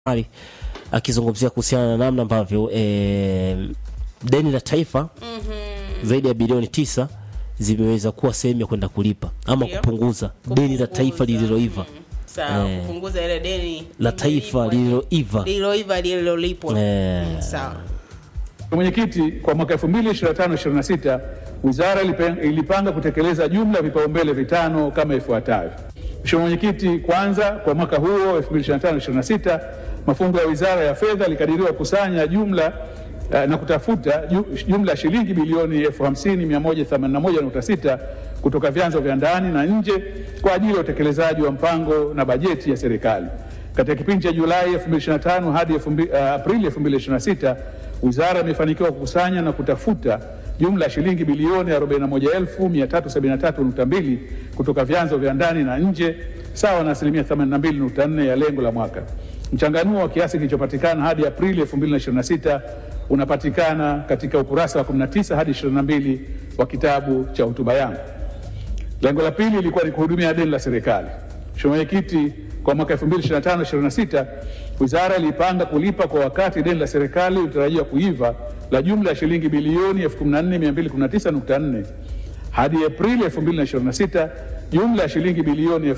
Ali akizungumzia kuhusiana na namna ambavyo e, deni la taifa zaidi ya bilioni tisa zimeweza kuwa sehemu ya kwenda kulipa ama Ndio. kupunguza deni la taifa Kupunguza. lililoiva Sawa, Eh. kupunguza ile deni la taifa limelipwa. lililoiva lililoiva lililolipwa. Eh. Mm, Sawa. Mwenyekiti, kwa mwaka 2025-26 wizara ilipe- ilipanga kutekeleza jumla ya vipaumbele vitano kama ifuatavyo. Mheshimiwa Mwenyekiti, kwanza kwa mwaka huo 2025-26 mafungu ya wizara ya fedha yalikadiriwa kukusanya jumla eh, na kutafuta ju- jumla ya shilingi bilioni 50,181.6 kutoka vyanzo vya ndani na nje kwa ajili ya utekelezaji wa mpango na bajeti ya serikali. Katika kipindi cha Julai 2025 hadi 2000 uh, Aprili 2026 wizara imefanikiwa kukusanya na kutafuta jumla ya shilingi bilioni 41373.2 kutoka vyanzo vya ndani na nje sawa na asilimia 82.4 ya lengo la mwaka. Mchanganuo wa kiasi kilichopatikana hadi Aprili 2026 unapatikana katika ukurasa wa 19 hadi 22 wa kitabu cha hotuba yangu. Lengo la pili ilikuwa ni kuhudumia deni la serikali. Mheshimiwa Mwenyekiti, kwa mwaka 2025-26 wizara ilipanga kulipa kwa wakati deni la serikali ilitarajiwa kuiva la jumla ya shilingi bilioni 14219.4 hadi Aprili 2026 jumla ya shilingi bilioni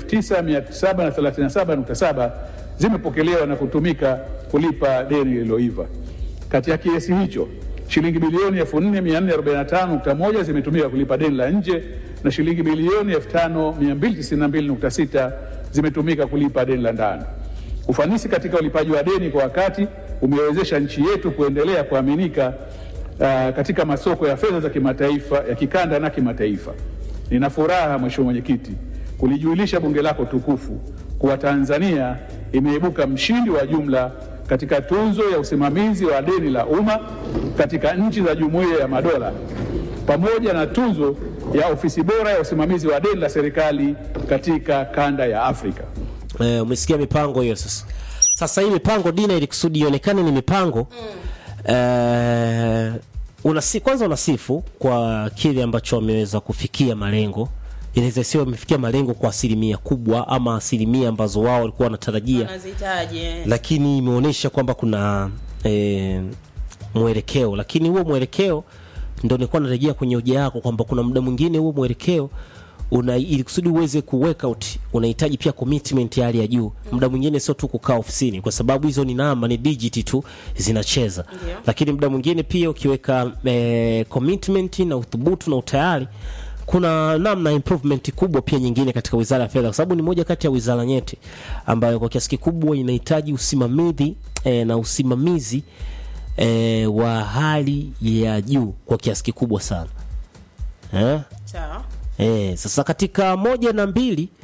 9737.7 zimepokelewa na kutumika kulipa deni lililoiva. Kati ya kiasi hicho shilingi bilioni 4445.1 zimetumika kulipa deni la nje na shilingi bilioni 5292.6 zimetumika kulipa deni la ndani. Ufanisi katika ulipaji wa deni kwa wakati umewezesha nchi yetu kuendelea kuaminika uh, katika masoko ya fedha za kimataifa ya kikanda na kimataifa. Nina furaha Mheshimiwa Mwenyekiti kulijulisha bunge lako tukufu kuwa Tanzania imeibuka mshindi wa jumla katika tunzo ya usimamizi wa deni la umma katika nchi za Jumuiya ya Madola pamoja na tunzo ya ofisi bora ya usimamizi wa deni la serikali katika kanda ya Afrika. Eh, umesikia mipango hiyo sasa. Sasa hii mipango Dina, ili kusudi ionekane ni mipango eh, unasi, kwanza unasifu kwa kile ambacho wameweza kufikia malengo. Inaweza sio wamefikia malengo kwa asilimia kubwa ama asilimia ambazo wao walikuwa wanatarajia, Wanazihitaji. eh. lakini imeonyesha kwamba kuna eh, mwelekeo, lakini huo mwelekeo ndo nilikuwa narejea kwenye hoja yako kwamba kuna muda mwingine huo mwelekeo una ili kusudi uweze ku work out unahitaji pia commitment ya hali ya juu. Muda mwingine sio tu kukaa ofisini, kwa sababu hizo ni namba, ni digit tu zinacheza, Ndio. lakini muda mwingine pia ukiweka eh, commitment na uthubutu na utayari kuna namna improvement kubwa pia nyingine katika wizara ya fedha, kwa sababu ni moja kati ya wizara nyeti ambayo kwa kiasi kikubwa inahitaji usimamizi eh, na usimamizi eh, wa hali ya juu kwa kiasi kikubwa sana eh? Sawa. Eh, sasa katika moja na mbili